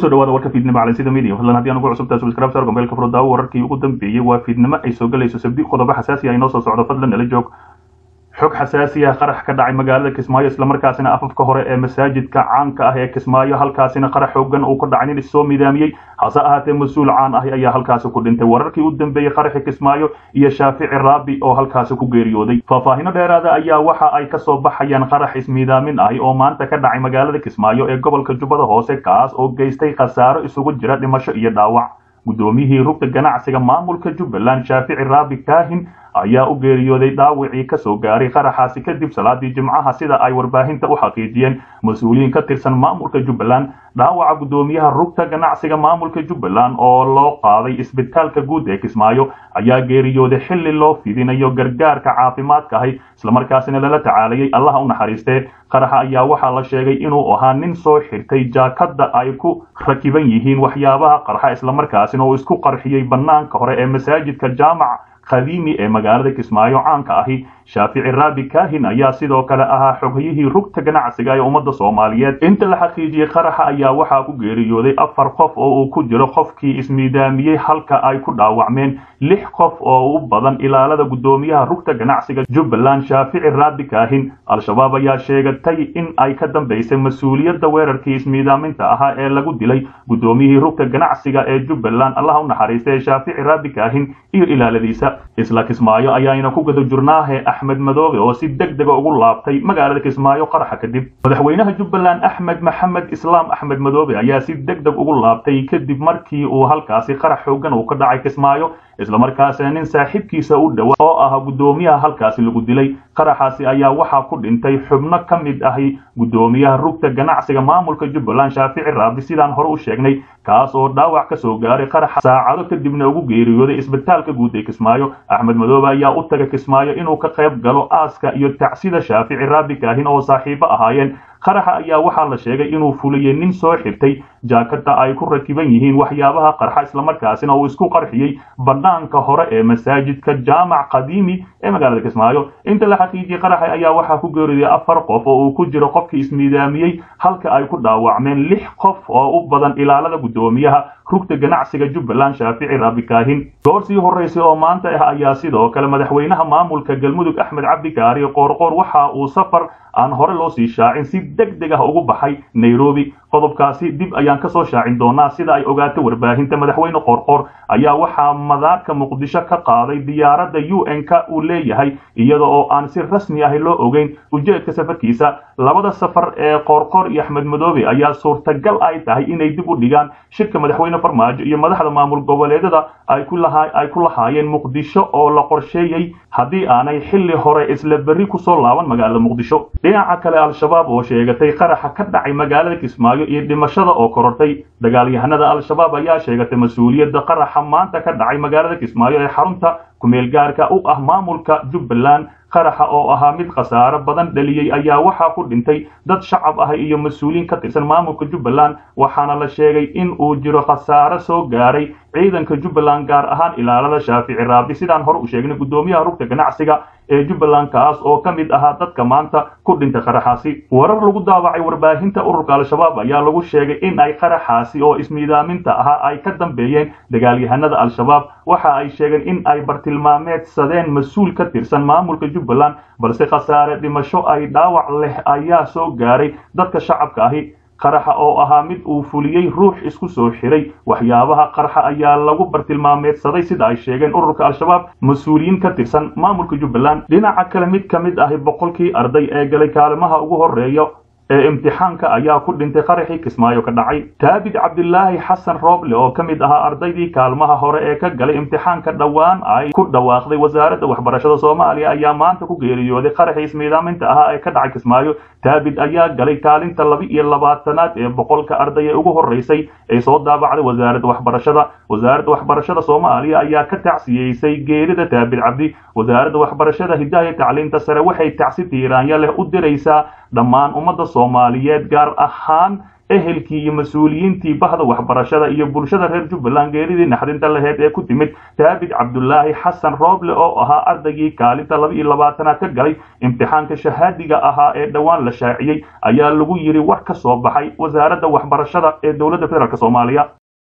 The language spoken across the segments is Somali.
kusoo dhawaada warka fiidnimo calansida media fadlan haddii aan ugu cusubtahay subscribe sar gombeelka furdaawo wararkii ugu dambeeyey waa fiidnimo ay soo galayso sabdi qodobo xasaasi ah inoo soo socdo fadlan nala joog xog xasaasi ah qarax ka dhacay magaalada kismaayo islamarkaasina afafka hore ee masaajidka caanka ah ee kismaayo halkaasina qarax xoogan uu ka dhacay nin issoo midaamiyey hase ahaatee mas-uul caan ah ayaa halkaasi ku dhintay wararkii u dambeeyey qaraxi kismaayo iyo shaafici raabi oo halkaasi ku geeriyooday faahfaahino dheeraada ayaa waxa ay kasoo baxayaan qarax ismiidaamin ahi oo maanta ka dhacay magaalada kismaayo ee gobolka jubbada hoose kaas oo geystay khasaaro isugu jira dhimasho iyo dhaawac guddoomiyihii rugta ganacsiga maamulka jubbaland shaafici raabi kaahin ayaa u geeriyooday dhaawicii kasoo gaaray qaraxaasi kadib salaadii jimcaha sida ay warbaahinta u xaqiijiyeen mas-uuliyiin ka tirsan maamulka jubbaland dhaawaca guddoomiyaha rugta ganacsiga maamulka jubbaland oo loo qaaday isbitaalka guud ee kismaayo ayaa geeriyooday xilli loo fidinayo gargaarka caafimaadka ahi islamarkaasina lala tacaalayay allaha u naxariistee qaraxa ayaa waxaa la sheegay inuu ahaa nin soo xirtay jaakada ay ku rakiban yihiin waxyaabaha qarxa islamarkaasina uu isku qarxiyey bannaanka hore ee masaajidka jaamac khadiimi ee magaalada kismaayo caanka ahi shaafici raabi kaahin ayaa sidoo kale ahaa xoghayihii rugta ganacsiga ee ummadda soomaaliyeed inta la xaqiijiyey qaraxa ayaa waxaa ku geeriyooday afar qof oo uu ku jiro qofkii ismiidaamiyey halka ay ku dhaawacmeen lix qof oo u badan ilaalada guddoomiyaha rugta ganacsiga jubbaland shaafici raabi kaahin al-shabaab ayaa sheegatay in ay ka dambaysay mas-uuliyadda weerarkii ismiidaaminta ahaa ee lagu dilay guddoomiyihii rugta ganacsiga ee jubbaland allaha u naxariista ee shaafici raabi kaahin iyo ilaaladiisa isla kismaayo ayaayna ku gada jurnaahe axmed madoobe oo si deg dega ugu laabtay magaalada kismaayo qaraxa kadib madaxweynaha jubbaland axmed maxamed islaam axmed madoobe ayaa si deg deg ugu laabtay kadib markii uu halkaasi qarax xoogan uu ka dhacay kismaayo islamarkaasina nin saaxiibkiisa u dhowa oo ah guddoomiyaha halkaasi lagu dilay qaraxaasi ayaa waxaa ku dhintay xubno ka mid ahi guddoomiyaha rugta ganacsiga maamulka jubbaland shaafici raabi sidaan hore u sheegnay kaas oo dhaawac ka soo gaaray qaraxa saacado kadibna ugu geeriyooday isbitaalka guud ee kismaayo axmed madoobe ayaa u taga kismaayo inuu ka qayb galo aaska iyo tacsida shaafici raabi kaahin oo saaxiibo ahaayeen qaraxa ayaa waxaa la sheegay inuu fuliyey nin soo xirtay jaakada ay ku rakiban yihiin waxyaabaha qarxa islamarkaasina uu isku qarxiyey bannaanka hore ee masaajidka jaamac qadiimi ee magaalada kismaayo inta la xaqiijiyey qaraxa ayaa waxaa ku geeriyooday afar qof oo uu ku jiro qofkii ismiidaamiyey halka ay ku dhaawacmeen lix qof oo u badan ilaalada guddoomiyaha rugta ganacsiga jubbaland shaafici raabi kaahin goor sii horraysay oo maanta ah ayaa sidoo kale madaxweynaha maamulka galmudug axmed cabdi kaari qoorqoor waxa uu safar aan hore loo sii shaacin si deg deg ah ugu baxay nairobi qodobkaasi dib ayaan ka soo shaacin doonaa sida ay ogaatay warbaahinta madaxweyne qoorqoor ayaa waxaa madaarka muqdisho ka qaaday diyaaradda u n-ka uu leeyahay iyada oo aan si rasmi ahi loo ogeyn ujeedka safarkiisa labada safar ee qoorqoor iyo axmed madoobe ayaa suurtagal ay tahay inay dib u dhigaan shirka madaxweyne farmaajo iyo madaxda maamul goboleedyada ay ku lahaayeen muqdisho oo la qorsheeyey haddii aanay xilli hore isla berri kusoo laaban magaalada muqdisho dhinaca kale al-shabaab oo sheegatay qaraxa ka dhacay magaalada kismaayo iyo dhimashada oo korortay dagaalyahanada al-shabaab ayaa sheegatay mas-uuliyadda qaraxa maanta ka dhacay magaalada kismaayo ee xarunta kumeel gaarka u ah maamulka jubbaland qaraxa oo ahaa mid khasaaro badan dhaliyey ayaa waxaa ku dhintay dad shacab ah iyo mas-uuliyiin ka tirsan maamulka jubbaland waxaana la sheegay in uu jiro khasaaro soo gaaray ciidanka jubbaland gaar ahaan ilaalada shaafici raabi sidaan hore u sheegnay guddoomiyaha rugta ganacsiga ee jubbaland kaas oo ka mid ahaa dadka maanta ku dhintay qaraxaasi warar lagu daawacay warbaahinta ururka al-shabaab ayaa lagu sheegay in ay qaraxaasi oo ismiidaaminta ahaa ay ka dambeeyeen dagaalyahanada al-shabaab waxa ay sheegeen in ay bartilmaameedsadeen mas-uul ka tirsan maamulka jubbaland balse khasaare dhimasho ay dhaawac leh ayaa soo gaaray dadka shacabka ahi qaraxa oo ahaa mid uu fuliyey ruux isku soo xiray waxyaabaha qarxa ayaa lagu bartilmaameedsaday sida ay sheegeen ururka al-shabaab mas-uuliyiin ka tirsan maamulka jubbaland dhinaca kale mid ka mid ahi boqolkii arday ee galay kaalimaha ugu horreeya ee imtixaanka ayaa ku dhintay qaraxii kismaayo ka dhacay taabid cabdilaahi xasan rooble oo ka mid ahaa ardaydii kaalmaha hore ee ka galay imtixaanka dhowaan ay ku dhawaaqday wasaaradda waxbarashada soomaaliya ayaa maanta ku geeriyooday qaraxii ismiidaaminta ahaa ee ka dhacay kismaayo taabid ayaa galay kaalinta laba iyo labaatanaad ee boqolka arday ee ugu horreysay ee soo daabacday wasaaradda waxbarashada wasaaradda waxbarashada soomaaliya ayaa ka tacsiyeysay geerida taabid cabdi wasaaradda waxbarashada hidaha iyo tacliinta sare waxay tacsi tiiraanya leh u diraysaa dhammaan ummadda soomaaliyeed gaar ahaan ehelkii iyo mas-uuliyiintii bahda waxbarashada iyo bulshada reer jubbaland geeridii naxdinta laheyd ee ku timid daabid cabdulaahi xasan rooble oo ahaa ardaygii kaalinta laba iyo labaatanaad ka galay imtixaanka shahaadiga ahaa ee dhowaan la shaaciyey ayaa lagu yidhi war ka soo baxay wasaaradda waxbarashada ee dowladda federaalk soomaaliya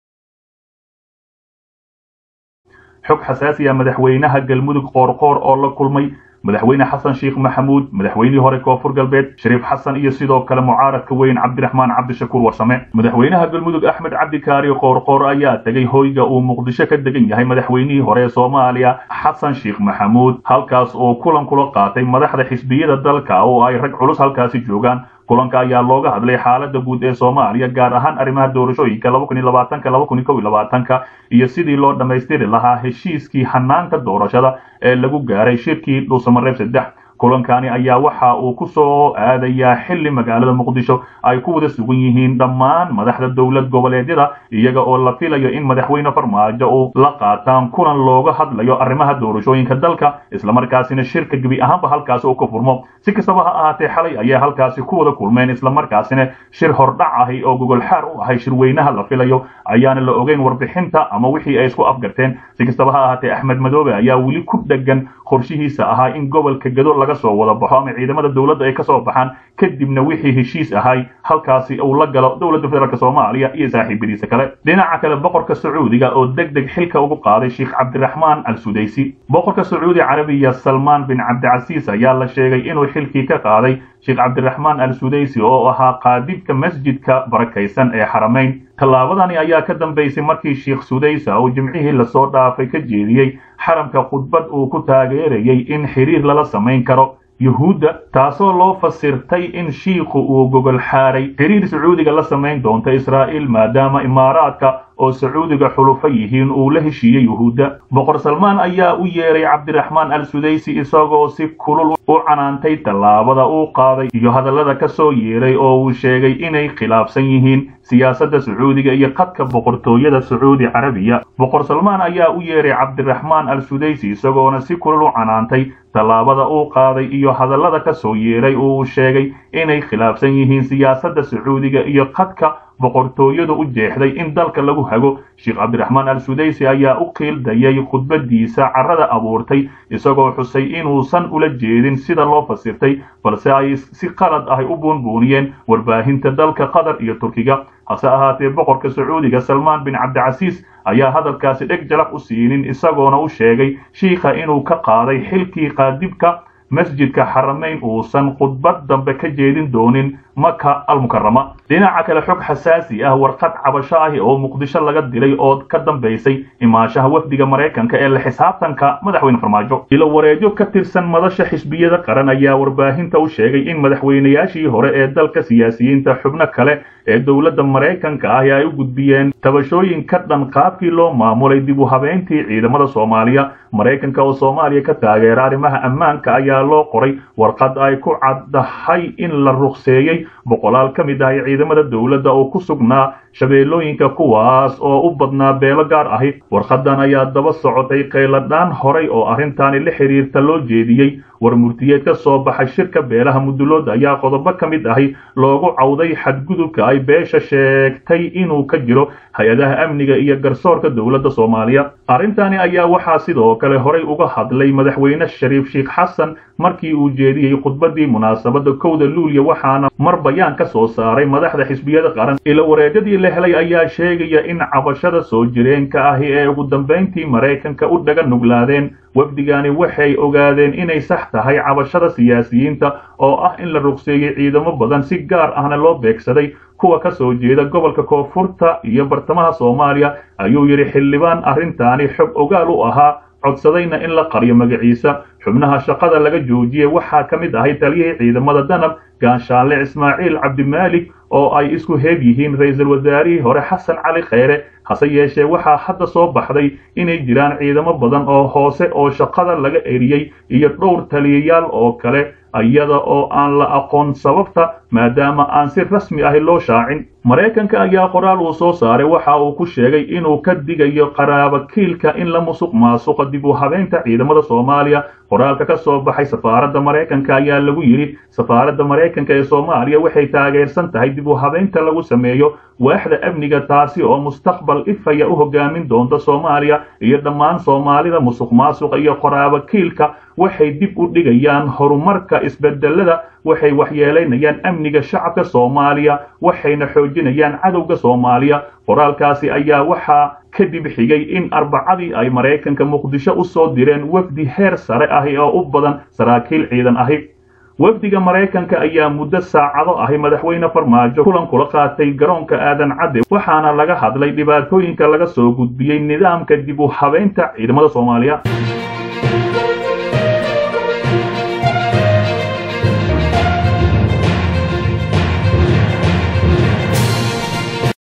xog xasaasiya madaxweynaha galmudug qoorqoor oo la kulmay madaxweyne xasan sheekh maxamuud madaxweynihii hore koonfur galbeed shariif xasan iyo sidoo kale mucaaradka weyn cabdiraxmaan cabdishakuur warsame madaxweynaha galmudug axmed cabdikaari qoorqoor ayaa tegey hoyga uu muqdisho ka degan yahay madaxweynihii hore ee soomaaliya xasan sheekh maxamuud halkaas oo kulan kula qaatay madaxda xisbiyada dalka oo ay rag culus halkaasi joogaan kulanka ayaa looga hadlay xaalada guud ee soomaaliya gaar ahaan arrimaha doorashooyinka ka iyo sidii loo dhammaystiri lahaa heshiiskii hanaanka doorashada ee lagu gaaray shirkii dhuusamareeb saddex kulankani ayaa waxa uu ku soo aadayaa xilli magaalada muqdisho ay ku wada sugan yihiin dhammaan madaxda dowlad goboleedyada iyaga oo la filayo in madaxweyne farmaajo uu la qaataan kulan looga hadlayo arrimaha doorashooyinka dalka islamarkaasina shirka gebi ahaanba halkaasi uu ka furmo si kastaba ha ahaatee xalay ayay halkaasi ku wada kulmeen islamarkaasina shir hordhac ahi oo gogolxaar u ahay shirweynaha la filayo ayaana la ogeyn warbixinta ama wixii ay isku afgarteen si kastaba ha ahaatee axmed madoobe ayaa weli ku dhegan qorshihiisa ahaa in gobolka gado laga soo wada baxo ama ciidamada dowladda ay ka soo baxaan kadibna wixii heshiis ahay halkaasi uu la galo dowladda federaalk soomaaliya iyo saaxiibadiisa kale dhinaca kale boqorka sacuudiga oo deg deg xilka ugu qaaday sheekh cabdiraxmaan al sudaysi boqorka sacuudi carabiya salmaan bin cabdicasiis ayaa la sheegay inuu xilkii ka qaaday sheekh cabdiraxmaan al sudaysi oo ahaa qaadibka masjidka barakaysan ee xaramayn tallaabadani ayaa ka dambaysay markii sheekh sudaysa uu jimcihii lasoo dhaafay ka jeediyey xaramka khudbad uu ku taageerayay in xiriir lala samayn karo yuhuudda taasoo loo fasirtay in shiikhu uu gogol xaaray xiriir sacuudiga la samayn doonta israa'iil maadaama imaaraadka oo sacuudiga xulufo yihiin uu la heshiiyey yuhuudda boqor salmaan ayaa u yeeray cabdiraxmaan al sudaysi isagoo si kulul u canaantay tallaabada uu qaaday iyo hadallada ka soo yeeray oo uu sheegay inay khilaafsan yihiin siyaasadda sacuudiga iyo qadka boqortooyada sacuudi carabiya boqor salmaan ayaa u yeeray cabdiraxmaan al sudaysi isagoona si kulul u canaantay tallaabada uu qaaday iyo hadallada ka soo yeeray oo uu sheegay inay khilaafsan yihiin siyaasadda sacuudiga iyo qadka boqortooyadu u jeexday in dalka lagu hago sheekh cabdiraxmaan al sudaysi ayaa u qiildayay khudbadiisa carrada abuurtay isagoo xusay inuusan ula jeedin sida loo fasirtay balse ay si qalad ah u buunbuuniyeen warbaahinta dalka qatar iyo turkiga hase ahaatee boqorka sacuudiga salmaan bin cabdicasiis ayaa hadalkaasi dheg jalaq u siinin isagoona u sheegay shiikha inuu ka qaaday xilkii qaadibka masjidka xaramayn uusan khudbad dambe ka jeedin doonin maka almukarama dhinaca kale xog xasaasi ah warqad cabasho ahi oo muqdisho laga dilay oo ka dambaysay imaashaha wafdiga maraykanka ee la xisaabtanka madaxweyne farmaajo ilo wareejo ka tirsan madasha xisbiyada qaran ayaa warbaahinta u sheegay in madaxweynayaashii hore ee dalka siyaasiyiinta xubno kale ee dowladda maraykanka ahi ay u gudbiyeen tabashooyin ka dhan qaabkii loo maamulay dib u habeyntii ciidamada soomaaliya maraykanka oo soomaaliya ka taageera arrimaha ammaanka ayaa loo qoray warqad ay ku caddahay in la ruqseeyey boqolaal ka mid ahi ciidamada dowladda oo ku sugnaa shabeellooyinka kuwaas oo u badnaa beelo gaar ahi warqadan ayaa daba socotay qayladhaan horay oo arrintaani la xiriirta loo jeediyey war murtiyeed ka soo baxay shirka beelaha mudulooda ayaa qodobo ka mid ahi loogu cawday xadgudubka ay beesha sheegtay inuu ka jiro hay-adaha amniga iyo garsoorka dowladda soomaaliya arrintani ayaa waxaa sidoo kale horay uga hadlay madaxweyne shariif sheekh xasan markii uu jeediyey khudbadii munaasabadda kowda luulya waxaana mar bayaan ka soo saaray madaxda xisbiyada qaran ilo wareegadii la helay ayaa sheegaya in cabashada soo jireenka ahi ee ugu dambayntii maraykanka u dhaga nuglaadeen wafdigani waxay ogaadeen inay sax tahay cabashada siyaasiyiinta oo ah in la ruqseeyey ciidamo badan si gaar ahna loo beegsaday kuwa ka soo jeeda gobolka koonfurta iyo bartamaha soomaaliya ayuu yidhi xildhibaan arrintaani xog ogaal u ahaa codsadayna in la qariyo magaciisa xubnaha shaqada laga joojiyey waxaa ka mid ahay taliyihii ciidamada danab gaanshaanle ismaaciil cabdimaalik oo ay isku heeb yihiin ra-iisul wasaarihii hore xasan cali kheyre hase yeeshee waxaa hadda soo baxday inay jiraan ciidamo badan oo hoose oo shaqada laga eriyey iyo dhowr taliyayaal oo kale iyada oo aan la aqoon sababta maadaama aan si rasmi ahi loo shaacin maraykanka ayaa qoraal uu soo saaray waxa uu ku sheegay inuu ka digayo qaraabakiilka in la musuq maasuqa dib u habeynta ciidamada soomaaliya qoraalka ka soo baxay safaaradda maraykanka ayaa lagu yidhi safaaradda maraykanka ee soomaaliya waxay taageersan tahay dib u habeynta lagu sameeyo waaxda amniga taasi oo mustaqbal ifaya u hogaamin doonta soomaaliya iyo dhammaan soomaalida musuq maasuqa iyo qoraabakiilka waxay dib u dhigayaan horumarka isbedelada waxay waxyeelaynayaan amniga shacabka soomaaliya waxayna xoojinayaan cadowga soomaaliya qoraalkaasi ayaa waxaa kadib xigay in arbacadii ay maraykanka muqdisho u soo direen wafdi heer sare ahi oo u badan saraakiil ciidan ahi wafdiga maraykanka ayaa muddo saacado ahi madaxweyne farmaajo kulan kula qaatay garoonka aadan cadde waxaana laga hadlay dhibaatooyinka laga soo gudbiyey nidaamka dib u habeynta ciidamada soomaaliya